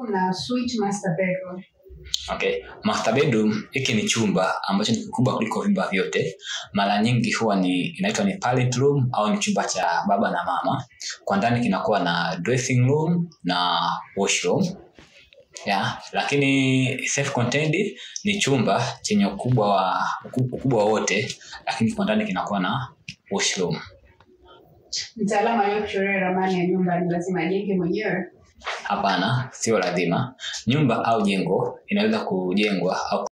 bedroom na suite master bedroom. okay master bedroom hiki ni chumba ambacho ni kikubwa kuliko vyumba vyote mara nyingi huwa ni inaitwa ni parent room au ni chumba cha baba na mama kwa ndani kinakuwa na dressing room na washroom yeah. lakini self contained ni chumba chenye ukubwa wa ukubwa wote lakini kwa ndani kinakuwa na washroom Mtaalamu aliyekuchorea ramani ya nyumba ni lazima ajenge mwenyewe. hapana sio lazima nyumba au jengo inaweza kujengwa au